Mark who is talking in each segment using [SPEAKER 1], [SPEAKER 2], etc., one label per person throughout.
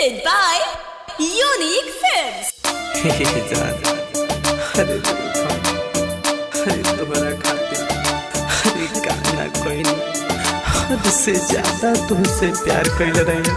[SPEAKER 1] presented by Unique Films.
[SPEAKER 2] जान अरे देखा अरे तुम्हारा खातिर अरे गाना कोई नहीं हद से ज्यादा तुमसे प्यार कैल रहे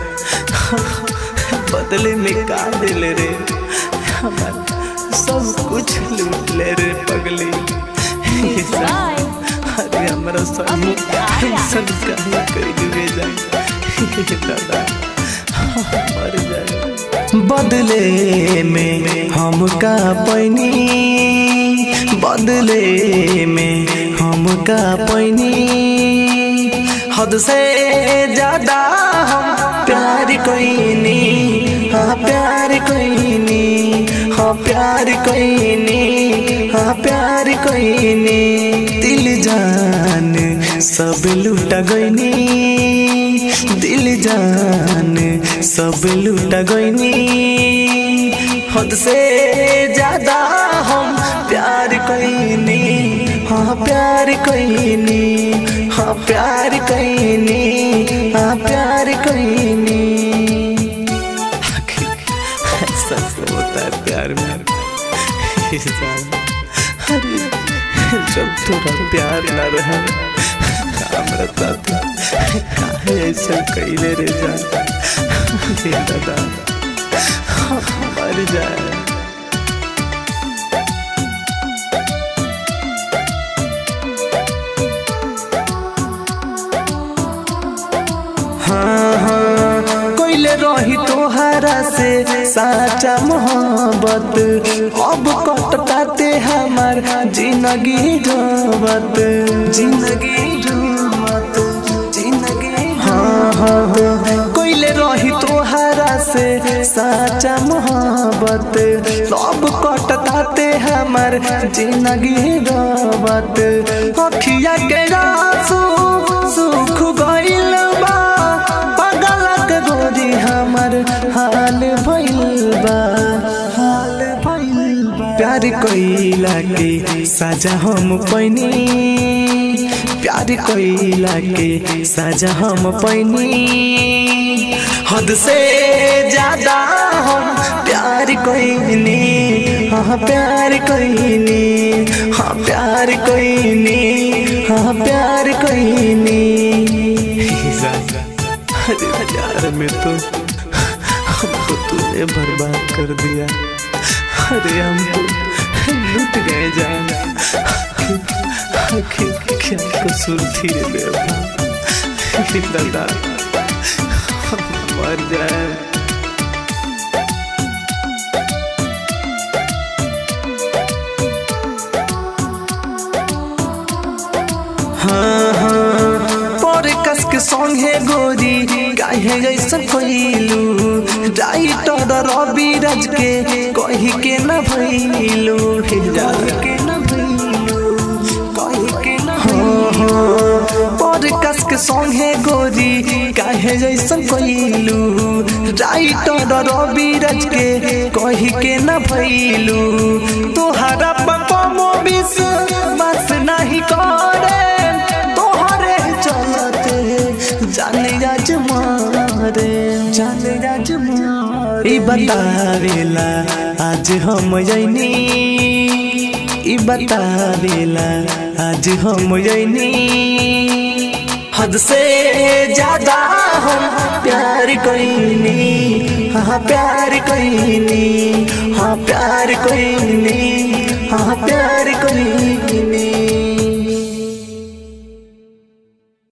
[SPEAKER 2] बदले में का दिल रे हमार सब कुछ लूट ले रे पगली ये जान, अरे हमारा सब सब कहना कर दिए जाए दादा मर जाए बदले में हम का पैनी बदले में हम का पैनी हद से ज्यादा हम प्यार कोईनी हाँ प्यार कोईनी हाँ प्यार कोईनी हाँ प्यार कोईनी दिल जान सब लूट गईनी दिल जान सब लूट गईनी हद से ज्यादा हम प्यार कईनी हाँ प्यार कईनी हाँ प्यार कईनी हाँ प्यार कईनी ऐसा तो होता है प्यार में इंसान अरे जब थोड़ा प्यार ना रहा काम रहता था काहे ऐसा कैले रे जाता हे दादा मर जाए हाँ हाँ कोइले रही तोहरा से साचा मोहब्बत अब कटताते हमार जिंदगी ढोबत जिंदगी ढोबत जिंदगी हाँ हाँ हाँ कोइले रही तोहरा से साचा मोहब्बत सब कटताते हमार जिंदगी ढोबत अखिया के आंसू सुख गइल बा पगलक गोरी हमर हाल भइल बा हाल भइल बा प्यार कइला के साजा हम पैनी प्यार कइला के साजा हम पैनी हद से ज्यादा हम प्यार कइनी हाँ प्यार कइनी हाँ प्यार कइनी हाँ प्यार कइनी अरे प्यार में तो हमको तूने बर्बाद कर दिया अरे हम तो लुट गए जान आखिर क्या कसूर थी रे बेवफा दादा हम मर जाए हाँ हाँ पर कस के संगे गोरी काहे जैसा कइलू राइटर रवि राज के कही के न भइलू हिजाल के न भइलू कही के न हाँ हाँ पर कस के संगे गोरी काहे जैसा कइलू राइटर रवि राज के कही के न भइलू तोहरा पपमो विष बस नहीं करे तोहरे चलते जाने आज मारे जाने आज मारे ई बतावेला आज हम जैनी ई बतावेला आज हम जैनी हद से ज्यादा हम प्यार कईनी हाँ प्यार कईनी हाँ प्यार कईनी हाँ प्यार